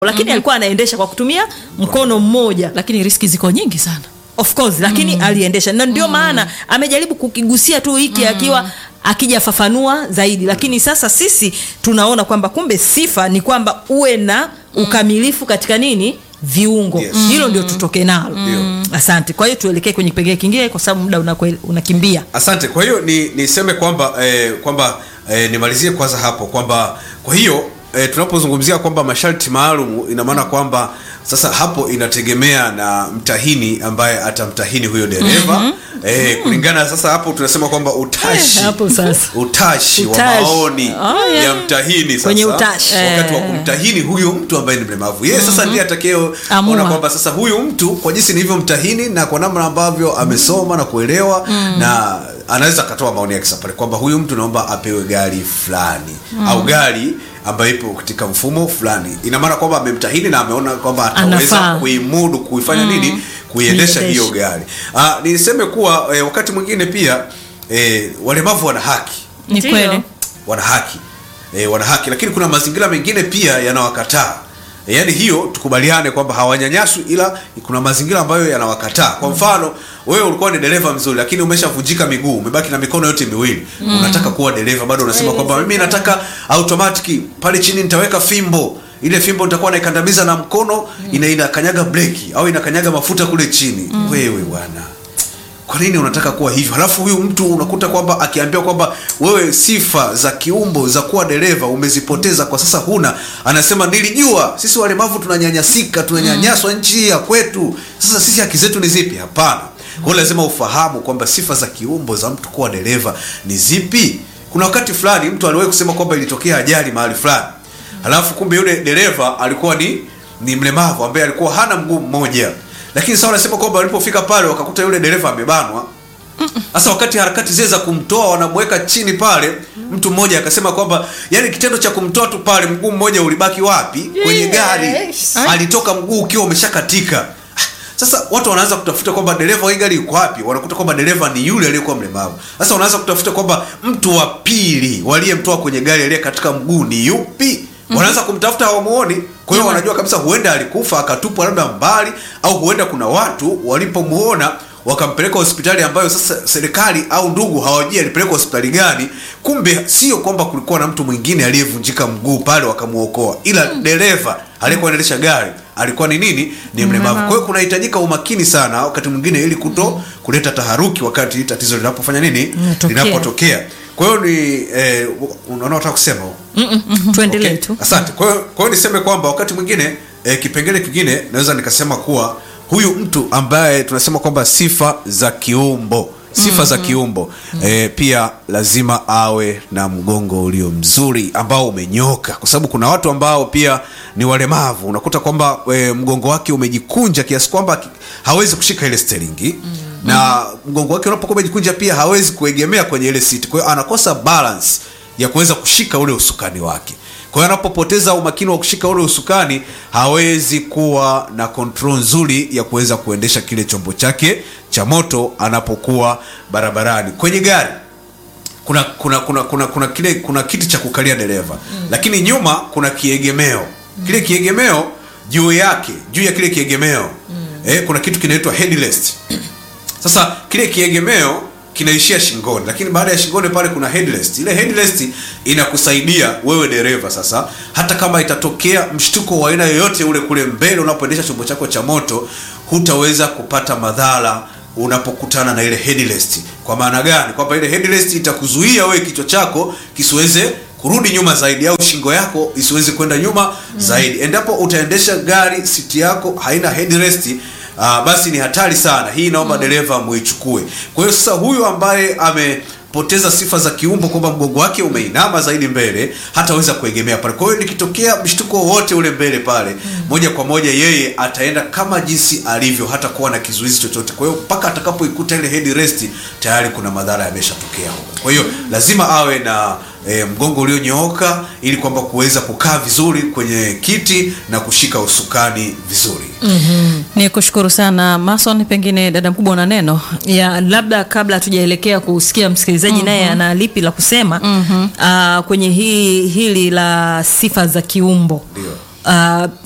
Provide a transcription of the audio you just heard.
lakini alikuwa anaendesha kwa kutumia mkono mmoja lakini riski ziko nyingi sana of course lakini aliendesha na ndio maana amejaribu kukigusia tu hiki akiwa akijafafanua zaidi lakini sasa sisi tunaona kwamba kumbe sifa ni kwamba uwe na ukamilifu katika nini viungo Yes. hilo ndio tutoke nalo Ndio. asante kwa hiyo tuelekee kwenye kipengele kingine kwa sababu muda unakwe- unakimbia asante kwa hiyo ni niseme kwamba eh, kwamba eh, nimalizie kwanza hapo kwamba kwa hiyo eh, tunapozungumzia kwamba masharti maalum ina maana kwamba sasa hapo inategemea na mtahini ambaye atamtahini huyo dereva eh, kulingana sasa hapo tunasema kwamba utashi Eh, hapo sasa. utashi wa Utashi. maoni Oh, yeah. ya mtahini sasa Kwenye utashi. wakati wa Eh. kumtahini huyu mtu ambaye ni mlemavu yeye sasa ndiye atakayeona Amua. kwamba sasa huyu mtu kwa jinsi nilivyomtahini na kwa namna ambavyo amesoma na kuelewa na anaweza akatoa maoni yake sasa pale kwamba huyu mtu naomba apewe gari fulani au gari ambayo ipo katika mfumo fulani ina maana kwamba amemtahini na ameona kwamba ataweza Anafaa. kuimudu kuifanya nini kuiendesha Kuiendesha. hiyo gari ah, niseme kuwa eh, wakati mwingine pia eh, walemavu wana haki ni Ndio. kweli wana haki e, wana haki lakini kuna mazingira mengine pia yanawakataa e, yaani hiyo tukubaliane kwamba hawanyanyaswi ila kuna mazingira ambayo yanawakataa kwa mfano wewe ulikuwa ni dereva mzuri lakini umeshavunjika miguu umebaki na mikono yote miwili unataka kuwa dereva bado unasema kwamba mimi nataka automatic pale chini nitaweka fimbo ile fimbo nitakuwa naikandamiza na mkono ina inakanyaga breki au inakanyaga mafuta kule chini wewe bwana kwa nini unataka kuwa hivyo halafu huyu mtu unakuta kwamba akiambiwa kwamba wewe sifa za kiumbo za kuwa dereva umezipoteza kwa sasa huna anasema nilijua sisi walemavu tunanyanyasika tunanyanyaswa nchi hii ya kwetu sasa sisi haki zetu ni zipi hapana kwa hiyo lazima ufahamu kwamba sifa za kiumbo za mtu kuwa dereva ni zipi kuna wakati fulani mtu aliwahi kusema kwamba ilitokea ajali mahali fulani halafu kumbe yule dereva alikuwa ni ni mlemavu ambaye alikuwa hana mguu mmoja lakini sasa wanasema kwamba walipofika pale wakakuta yule dereva amebanwa sasa wakati harakati zile za kumtoa wanamweka chini pale mtu mmoja akasema kwamba yani kitendo cha kumtoa tu pale mguu mmoja ulibaki wapi kwenye gari Yes. alitoka mguu ukiwa umeshakatika Ah, sasa watu wanaanza kutafuta kwamba dereva wa hii gari yuko wapi wanakuta kwamba dereva ni yule aliyekuwa mlemavu sasa wanaanza kutafuta kwamba mtu wa pili waliyemtoa kwenye gari aliye katika mguu ni yupi wanaanza kumtafuta hawamuoni kwa hiyo wanajua kabisa huenda alikufa akatupwa labda mbali au huenda kuna watu walipomuona wakampeleka hospitali ambayo sasa serikali au ndugu hawajui alipelekwa hospitali gani kumbe sio kwamba kulikuwa na mtu mwingine aliyevunjika mguu pale wakamuokoa ila dereva aliyekuwa anaendesha gari alikuwa ni nini ni mlemavu kwa hiyo kunahitajika umakini sana wakati mwingine ili kuto kuleta taharuki wakati tatizo linapofanya nini Linatokea. linapotokea kwa hiyo ni eh, unaona unataka kusema tuendelee Okay, tu asante kwa hiyo kwa hiyo niseme kwamba wakati mwingine eh, kipengele kingine naweza nikasema kuwa huyu mtu ambaye tunasema kwamba sifa za kiumbo sifa za kiumbo eh, pia lazima awe na mgongo ulio mzuri ambao umenyoka kwa sababu kuna watu ambao pia ni walemavu unakuta kwamba eh, mgongo wake umejikunja kiasi kwamba ki- hawezi kushika ile steringi na mgongo wake unapokuwa umejikunja pia hawezi kuegemea kwenye ile siti kwa hiyo anakosa balance ya kuweza kushika ule usukani wake kwa hiyo anapopoteza umakini wa kushika ule usukani hawezi kuwa na control nzuri ya kuweza kuendesha kile chombo chake cha moto anapokuwa barabarani kwenye gari kuna kuna kuna kuna kuna kile kuna kiti cha kukalia dereva mm. lakini nyuma kuna kiegemeo kile kiegemeo juu yake juu ya kile kiegemeo mm. eh, kuna kitu kinaitwa headrest sasa kile kiegemeo kinaishia shingoni lakini baada ya shingoni pale kuna headrest ile headrest inakusaidia wewe dereva sasa hata kama itatokea mshtuko wa aina yoyote ule kule mbele unapoendesha chombo chako cha moto hutaweza kupata madhara unapokutana na ile headrest kwa maana gani kwamba ile headrest itakuzuia wewe kichwa chako kisiweze kurudi nyuma zaidi au shingo yako isiweze kwenda nyuma mm. zaidi endapo utaendesha gari siti yako haina headrest uh, basi ni hatari sana hii naomba mm. dereva muichukue kwa hiyo sasa huyu ambaye amepoteza sifa za kiumbo kwamba mgongo wake umeinama zaidi mbele hataweza kuegemea pale kwa hiyo likitokea mshtuko wowote ule mbele pale mm. moja kwa moja yeye ataenda kama jinsi alivyo hata kuwa na kizuizi chochote kwa hiyo mpaka atakapoikuta ile headrest tayari kuna madhara yameshatokea huko kwa hiyo lazima awe na e, mgongo ulionyooka ili kwamba kuweza kukaa vizuri kwenye kiti na kushika usukani vizuri ni kushukuru sana mason pengine dada mkubwa una neno ya labda kabla hatujaelekea kusikia msikilizaji naye ana lipi la kusema mm-hmm. uh, kwenye hii hili la sifa za kiumbo Ndio. uh,